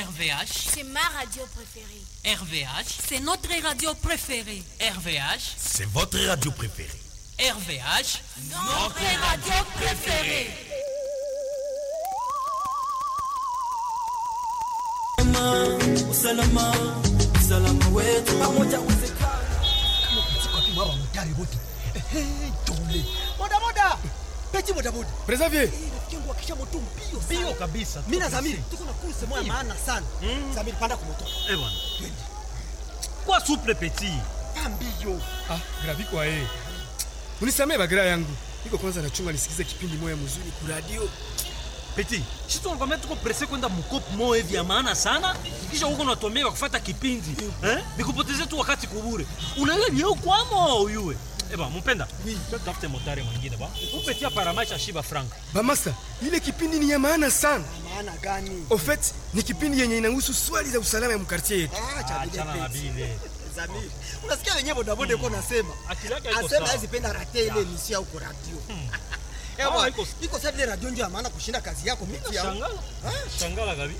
RVH, C'est ma radio préférée. RVH, C'est notre radio préférée. RVH, C'est votre radio préférée. RVH. Notre radio préférée. usalama usalama wetu pamoja uwezekana mwa mutari wote tole bodaboda peti bodaboda Preservier. rafiki yangu akisha moto mbio Bio sana kabisa. mimi na Zamiri tuko na kurse moja maana sana Zamiri panda kwa moto Eh bwana. Kwa souple petit. mbio Ah, gravi kwa yeye. Unisamee bagira yangu. Niko kwanza nachunga nisikize kipindi moya mzuri ku radio. Petit. Sisi tunakwambia tuko presse kwenda mkopo moyo hivi ya maana sana. Kisha huko unatuambia kufuata kipindi. Eh? Nikupotezea tu wakati kubure. Unaelewa ni huko kwamo uyue. Eh bwana, mpenda. Oui. Tafute motari mwingine ba. Upetia paramaisha shiba frank. Ba master, ile kipindi ni ya maana sana. maana gani Au fait, ni kipindi yenye inahusu swali za usalama ya mkartie yetu. ah cha bile Achana na peti bile. Zamiri unasikia wenyewe bodaboda yuko nasema Akili yake haiko asema sawa. hawezi penda rate ile emission au kwa radio Eh Ah, bwana iko- iko sasa vile radio ndio ya maana kushinda kazi yako mimi ya Shangala. Shangala gabi.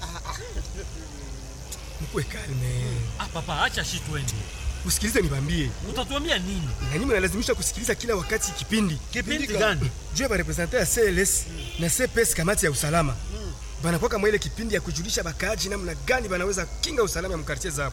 Mkwe kalme. Ah papa, acha shi twende. Usikilize nibambie. Utatuambia nini? Na nyinyi mnalazimisha kusikiliza kila wakati kipindi. Kipindi gani? Juu ya representer ya CLS na CPS kamati ya usalama. Banakuwa kama ile kipindi ya kujulisha bakaaji namna gani banaweza kinga usalama ya mkartie zao.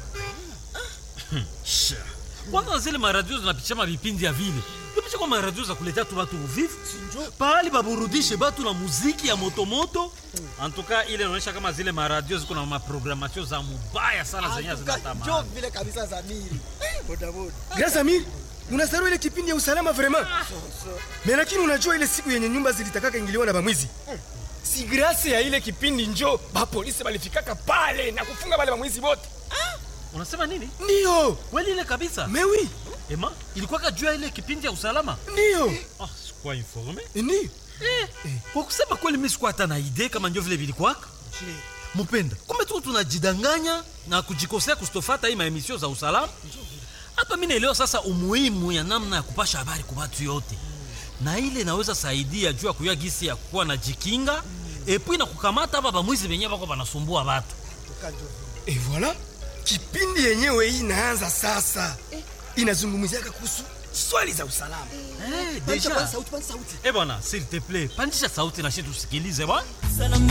kwanza zile maradio zinapitisha mavipindi ya vile tupisha kwa maradio za kuletea tu batu uvivu pahali baburudishe batu na muziki ya motomoto antuka ile inaonyesha kama zile maradio ziko na maprogramatio za mubaya sana zenye njo zinatamani vile kabisa Zamiri Eh, bodaboda Grâce Amir, unasarau ile kipindi ya usalama vraiment. Mais lakini unajua ile siku yenye nyumba zilitakaka ingiliwa na bamwizi. Si grâce ya ile kipindi njo ba polisi balifikaka pale na kufunga wale bamwizi wote. unasema nini Ndio. kweli ile kabisa Mais oui, ema ilikuwaka juu ya ile kipindi ya usalama ndio. ah, sikuwa informe Ndio. kwa kusema kweli mi sikuwa hata na idee kama njo vile vilikwaka mupenda kumbe tu tunajidanganya na kujikosea kustofata hii maemisio za usalama hapa mi naelewa sasa umuhimu ya namna ya kupasha habari kwa watu yote na ile inaweza saidia juu ya kuyua gisi ya kuwa na jikinga epui na kukamata hapa bamwizi benyewe bako banasumbua batu Et voilà, kipindi yenyewe hii inaanza sasa. Inazungumziaka kuhusu swali za usalama. hey, Pandisha deja kwanza sauti, pandisha sauti. eh bwana s'il te plaît pandisha sauti na shi tusikilize bwana salama